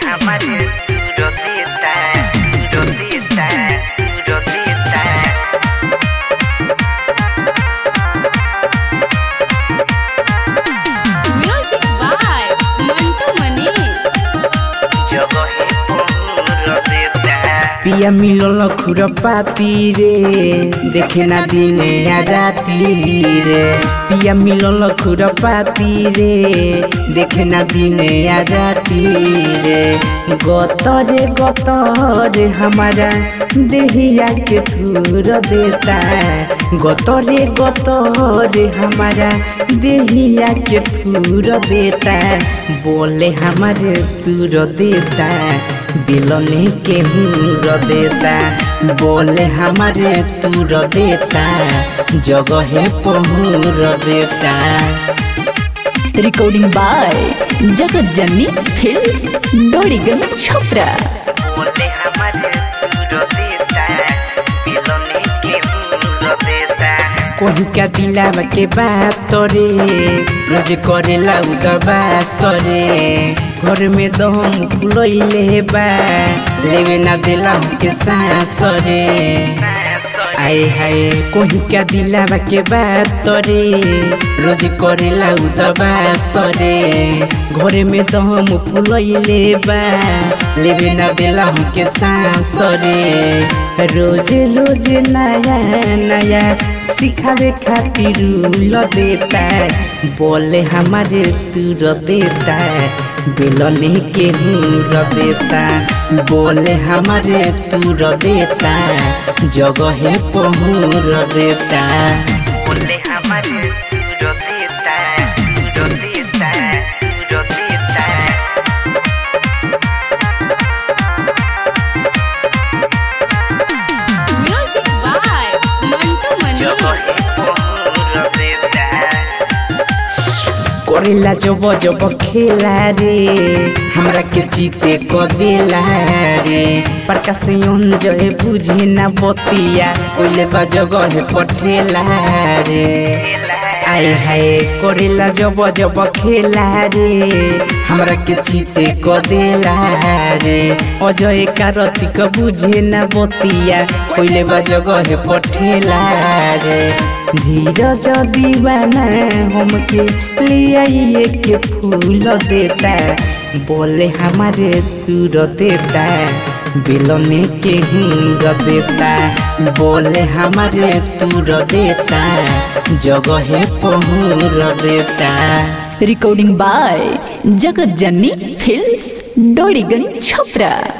hamaru Rodita, rodita, rodita Music by Mantu Manish. जगह rodita पिया मिलल खुरपाती रे देखे ना दिने या राती रे पिया मिलल खुरपाती रे देखे ना दिने या राती रे गत रे गत रे हमारा देहिया के थूर देता गत रे गत रे हमारा देहिया के थूर देता बोले हमारे तूर देता दिलने के हूर देता बोले हमारे तूर देता जगह पहुर देता रिकॉर्डिंग बाय जगत जननी फिल्म्स डोरीगंज छपरा बोले हमारे rodita दिलने के rodita कोही का दिलावा के बात रे रोज करेला उदबा सरे घर में दम फुलैले बा लेवे ना दिला के सांस रे आए हाय कोही का दिलावा के बात रे रोज करेला उदबा सरे घर में दम फुलैले बा लेवे ना दिला के सांस रे रोज रोज नया नया सिखावे खातिर ल देता बोले हमारे तूर देता बेलने के हूर देता बोले हमारे तूर देता जगह पहुर देता बोले हमारे rodita rodita rodita Music by Mantu Manish. करेला जब जब खेला रे हमरा के जीते क देला रे प्रकाश अंजय बुझे ना बतिया कोइले बा जगह पठेला रे आए हाय करेला जब जब खेला रे हमरा के जीते क देला रे अजय कार्तिक बुझे ना बतिया कोइले बा जगह पठेला रे धीरज दीवाना हमके लियाइए के फूल देता बोले हमारे दूर देता बेलने के हूर देता बोले हमारे दूर देता जगह पहुर देता रिकॉर्डिंग बाय जगत जननी फिल्म्स डोरीगंज छपरा